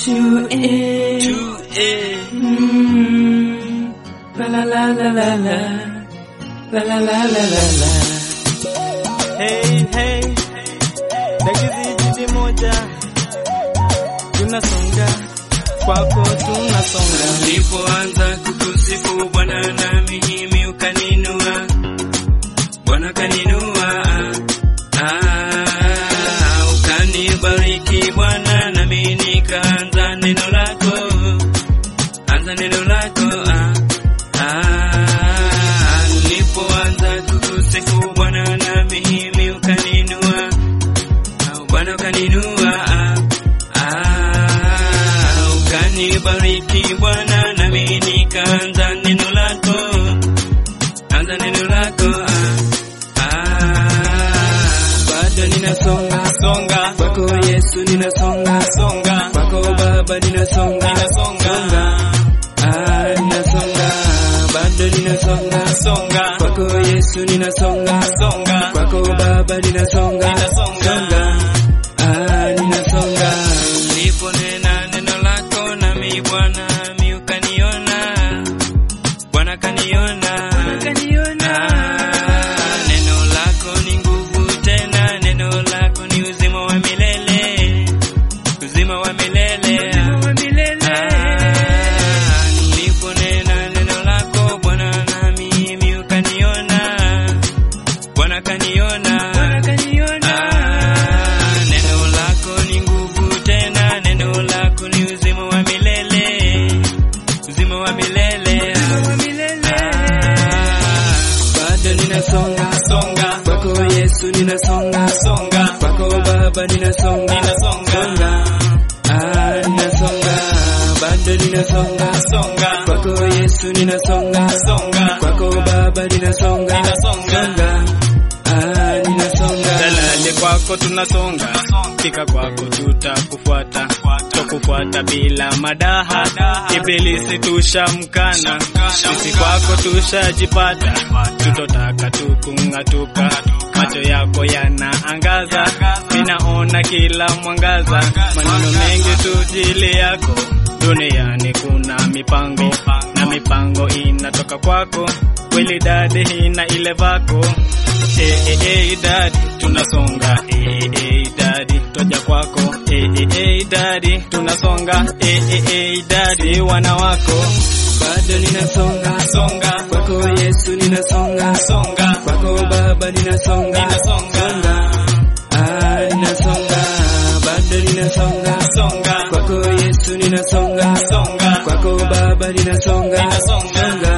Two A. Two A. Mm. La la la la la la. La la la la la la. Hey, hey. Dakizi jiji moja. Tunasonga. Kwako tunasonga. Nilipoanza kukusifu Bwana na mimi ukaninua, Bwana kaninua, ah, ukanibariki Bwana nami nikaanza neno lako, anza neno lako, ah, ah, nilipoanza kukusifu Bwana na mimi ukaninua, ah, Bwana ukaninua, ah, ah, ukanibariki Bwana nami nikaanza neno lako, anza neno lako, ah, ah, bado ninasonga Songa. kwako Yesu ninasonga Songa. kwako Baba ninasonga Ninasonga. ah ninasonga bado ninasonga Songa. kwako Yesu ninasonga Songa. kwako Baba ninasonga Ninasonga. songa ah ninasonga niliponena neno lako nami Bwana mi ukaniona Bwana kaniona Ah, neno lako ni nguvu tena neno lako ni uzima wa milele uzima wa milele Ah, niliponena neno lako Bwana na mimi ukaniona Bwana kaniona Ah, neno lako ni nguvu tena neno lako ni uzima wa milele uzima wa milele Ah, bado ninasonga Songa. kwako Yesu ninasonga Songa. kwako Baba ninasonga Ninasonga. Songa. ah ninasonga bado ninasonga Songa. kwako Yesu ninasonga Songa. kwako Baba ninasonga Ninasonga. Songa. ah ninasonga Dalali kwako tunasonga, fika kwako tutakufuata, tokufuata bila madaha. Ibilisi tushamkana, sisi kwako tushajipata, tutotaka tukung'atuka. Macho yako yanaangaza, ninaona kila mwangaza, maneno mengi tujili yako. Duniani kuna mipango na mipango inatoka kwako, kweli dadi ina ile vako Eh, eh, eh, daddy, tunasonga eh, eh, daddy, toja kwako eh, eh, eh, daddy, tunasonga eh, eh, eh, daddy, wana wako bado ninasonga songa kwako Yesu ninasonga songa kwako Baba ninasonga Ninasonga. Songa. ah ninasonga bado ninasonga songa kwako Yesu ninasonga songa kwako Baba ninasonga Ninasonga. Songa.